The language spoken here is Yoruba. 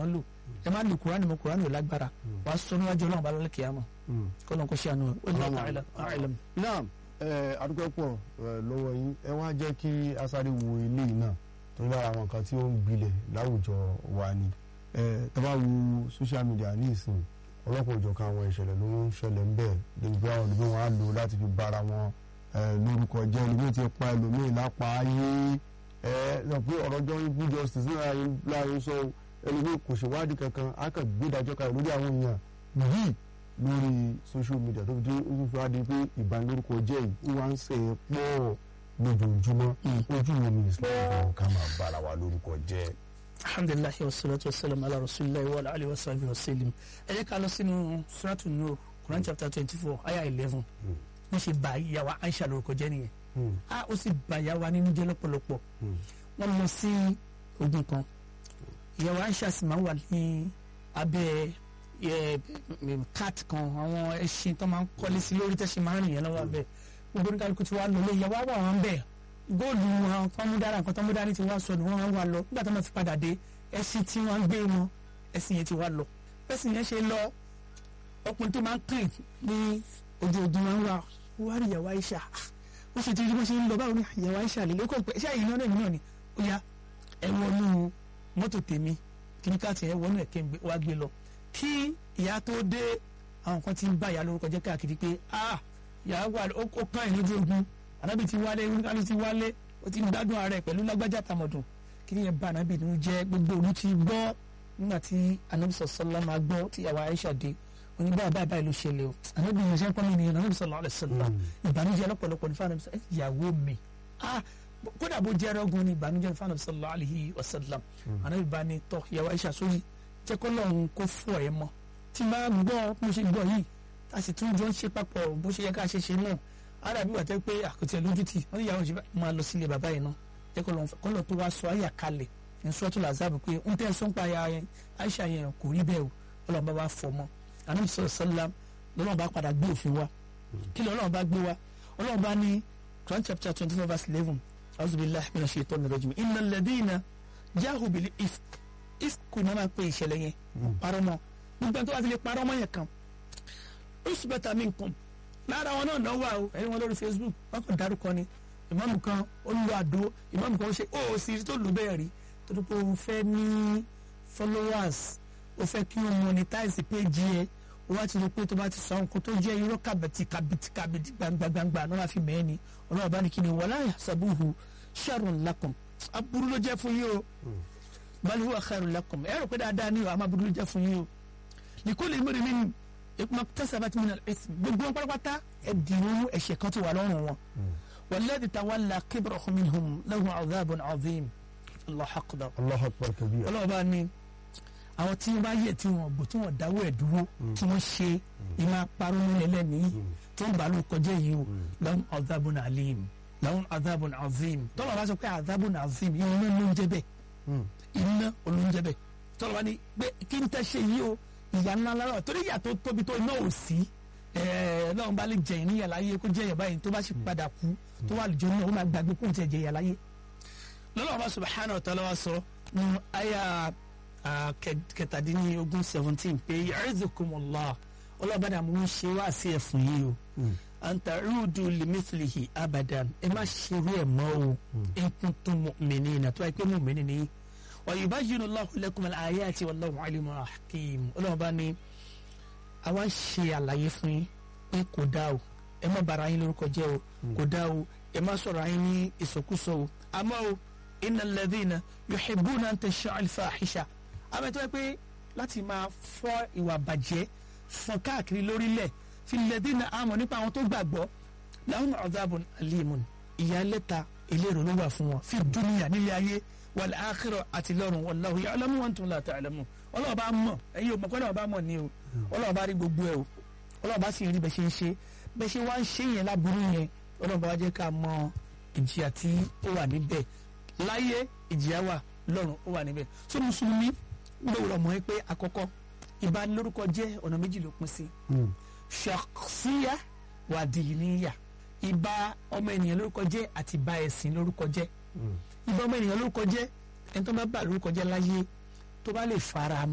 àwòrán lò ẹ má lo kùránì mọ́ kùránì ò lágbára wàá sọ níwájú ọlọ́run bá lọ́lẹ́ kìámọ̀ kọ́lọ́n kó ṣe àánú ẹ̀ ó ní ọ̀tá àìlẹ́m. náà adúgbò pọ̀ lọ́wọ́ yín ẹ wá jẹ́ kí asáré wo ilé yìí náà tó ń lára àwọn nǹkan tí ó ń gbilẹ̀ láwùjọ wa ni tó bá wo social media ní ìsìn ọlọ́pàá òjọ̀kan àwọn ìṣẹ̀lẹ̀ ló ń ṣẹlẹ̀ ń bẹ̀ débi pé àwọn olùgbé wọn á lò láti fi bára wọn lórúkọ jẹ́ ẹlòmíì ti pa ẹlòmíì lápá ayé ẹ sọ pé ọ̀rọ̀ jọ ń bí justice náà láàrin sọ ẹlòmíì kò ṣèwádìí kankan á kàn gbé ìdájọ́ kalẹ̀ lórí àwọn èèyàn yìí lórí social media tó fi dé ojú fi wá di pé ìbanilórúkọ jẹ́ yìí ó wá ń ṣe é pọ̀ lójoojúmọ́ ojú wo ni Islam fún ká máa bára wa lórúkọ jẹ́. alhamdulilayi wa salatu wa salam ala rasulillah wa alayhi wa sallam wa sallam ẹ jẹ́ ká lọ sínú suratu nur Quran chapter twenty four ayah eleven wọ́n ṣe bá ìyàwó Aisha lórúkọ jẹ́ nìyẹn a ó sì bá ìyàwó nínú jẹ́ lọ́pọ̀lọpọ̀ wọ́n lọ sí ogun kan ìyàwó Aisha sì máa ń wà ní abẹ́ cat kan àwọn ẹṣin tó máa ń kọ́lé sí lórí tẹ́sí máa ń rìn yẹn lọ́wọ́ abẹ́ gbogbo oníkàlùkù ti wá lọ lé ìyàwó àwọn àwọn bẹ́ẹ̀ góòlù wọn tó mú dára nǹkan tó mú dání ti wá sọnù wọn wá lọ nígbà tó máa fi padà dé ẹṣin tí wọ́n gbé wọn ẹṣin yẹn ti wá lọ ẹṣin yẹn ṣe lọ ọkùnrin tó máa ń kàn ní ojú ogun máa ń wá wá rí ìyàwó Aisha ó ṣe ti rí bó ṣe ń lọ báwo ni ìyàwó Aisha lè lóko pé ṣé àyìn náà náà ni ó yá ẹ wọnú mọ́tò tèmi kíníkàtì ẹ wọnú ẹ̀kẹ́ wá gbé lọ kí ìyá tó dé àwọn kan ti ń bá ìyá lórúkọ jẹ́ káàkiri pé ah ìyá wà ó kàn ẹ̀ lójú ogun ànábì ti wálé oníkàlù ti wálé ó ti ń gbádùn ara ẹ̀ pẹ̀lú lágbájá tàmọ̀dùn kí ni yẹn bá ànábì nínú jẹ́ gbogbo òun ti gbọ́ nígbà tí ànábì sọ̀sọ́lá máa gbọ́ tí ìyàwó Aisha dé oní báyìí báyìí báyìí ló ṣẹlẹ̀ o ànábì yẹn ṣe ń pọ́n mi nìyẹn ànábì sallallahu alaihi wasallam ìbànújẹ́ lọ́pọ̀lọpọ̀ ní fáwọn ìyàwó mi ah kódà bó jẹ́ ẹrọ́gun ní ìbànújẹ́ ní fáwọn sallallahu alaihi wasallam ànábì bá ní tọ́ ìyàwó Aisha sórí jẹ́ kó lọ́run kó fọ́ ẹ mọ́ tí máa gbọ́ mo ṣe gbọ́ yìí a sì tún jọ ń ṣe papọ̀ bó ṣe yẹ ká ṣe ṣe náà ara bí wà tẹ́ pé àkùtì ẹ̀ lójú tì wọ́n ní ìyàwó ṣe máa lọ sílé bàbá yìí náà jẹ́ kó lọ́n tó wá sọ àyà kalẹ̀ ní sọ́tò làzábù pé ń tẹ́ sọ́n pa Aisha yẹn kò rí bẹ́ẹ̀ o ọlọ́run bá wá fọ́ mọ́ anabi sọ̀rọ̀ sọ́lá lọ́lọ́run bá padà gbé òfin wa kí lọ́lọ́run bá gbé wa ọlọ́run bá ní Quran chapter twenty four verse eleven auzubillahi minash shaitani rajim innal ladina jahu bil ifk ifk ní a máa pe ìṣẹ̀lẹ̀ yẹn parọ́ mọ́ gbogbo ẹni tó bá fi lè parọ́ mọ́ yẹn kan usbata minkum lára wọn náà náà wà o ẹ̀rí wọn lórí Facebook wọn kàn dárúkọ ni ìmáàmù kan ó ń lo àdó ìmáàmù kan ó ṣe ó sì tó lù bẹ́ẹ̀ rí tó tó pé o fẹ́ ní followers o fẹ́ kí o monetize page yẹ o wá ti rí pé tó bá ti sọ nǹkan tó jẹ́ irọ́ kàbẹ̀tì kàbẹ̀tì kàbẹ̀tì gbangba náà wá fi mẹ́ẹ̀ ni ọlọ́run bá ní kí ni wala yahsabuhu sharrun lakum aburú ló jẹ́ fún yín o bal huwa khairun lakum ẹ rò pé dáadáa ni o àmọ́ aburú ló jẹ́ fún yín o likulli imri'in maktasabat min al-ithm gbogbo pátápátá ẹ̀dínwó ẹ̀ṣẹ̀ kan tó wà lọ́rùn wọn walladhi tawalla kibrahu minhum lahu adhabun adhim Allahu akbar Allahu akbar kabir. ọlọ́run bá ní àwọn tí wọ́n bá yẹ tí wọ́n gbọ́ tí wọ́n dáwọ́ ẹ̀ dúró tí wọ́n ṣe ìmọ̀ apárọ̀ nílẹ̀ lẹ́nìí tí wọ́n bá ló kọjá yìí o lahum adhabun alim lahum adhabun azim tọ́lọ̀ bá sọ pé adhabun azim iná ló ń jẹ́ bẹ́ẹ̀ iná ló ń jẹ́ bẹ́ẹ̀ tọ́lọ̀ bá ní pé kí n tẹ́ ṣe yìí o ìyá ńlá lára torí ìyà tó tóbi tó iná ò sí lọ́run bá lè jẹ̀yìn níyà láyé kó jẹ̀yìn báyìí tó bá sì padà kú tó wà lójú náà ó máa gbàgbé kó tiẹ̀ jẹ̀yà láyé lọ́lọ́run bá subhanahu wa ta'ala wa sọ nínú àyà kẹtàdínlógún seventeen pé ya'izukumullah ọlọ́ọ̀bàdàn mo ń ṣe wá sí ẹ̀fún yìí o anta'udu limithlihi abadan ẹ má ṣerú ẹ̀ mọ́ o in kuntum mu'minina tó wáyé pé mu'mini ni wa yubayyinu Allahu lakum al-ayati wallahu alimun hakim ọlọ́ọ̀bá ni àwa ń ṣe àlàyé fún yín pé kò dá o ẹ má bara yín lórúkọ jẹ́ o kò dá o ẹ má sọ̀rọ̀ yín ní ìsọkúsọ o àmọ́ o innal ladhina yuhibbuna an tasha'a al-fahisha àmọ́ tó yẹ pé láti máa fọ́ ìwà bàjẹ́ fọ́n káàkiri lórílẹ̀ fi ladhina amanu nípa àwọn tó gbàgbọ́ lahum adhabun alimun ìyà lẹ́ta ìlérò ló wà fún wọn fi dunya nílé ayé wal akhirah àti lọ́run wallahu ya'lamu wa antum la ta'lamun ọlọ́wọ́ bá mọ̀ ẹ̀yin ò mọ̀ pé ọlọ́wọ́ bá mọ̀ ni o ọlọ́wọ́ bá rí gbogbo ẹ̀ o ọlọ́wọ́ bá sì rí bẹ́ẹ̀ ṣe ń ṣe bẹ́ẹ̀ ṣe wá ń ṣe yẹn láburú yẹn ọlọ́wọ́ bá wá jẹ́ ká mọ ìjìyà tí ó wà níbẹ̀ láyé ìjìyà wà lọ́run ó wà níbẹ̀ so mùsùlùmí gbọ́dọ̀ mọ̀ pé àkọ́kọ́ ìbanilórúkọ jẹ́ ọ̀nà méjì ló pín sí ṣàkṣíyà wà dìníyà ìbá ọmọ ènìyàn lórúkọ jẹ́ àti ìbá ẹ̀sìn lórúkọ jẹ́ ìbá ọmọ ènìyàn lórúkọ jẹ́ ẹni tó bá bà lórúkọ jẹ́ láyé tó bá lè fara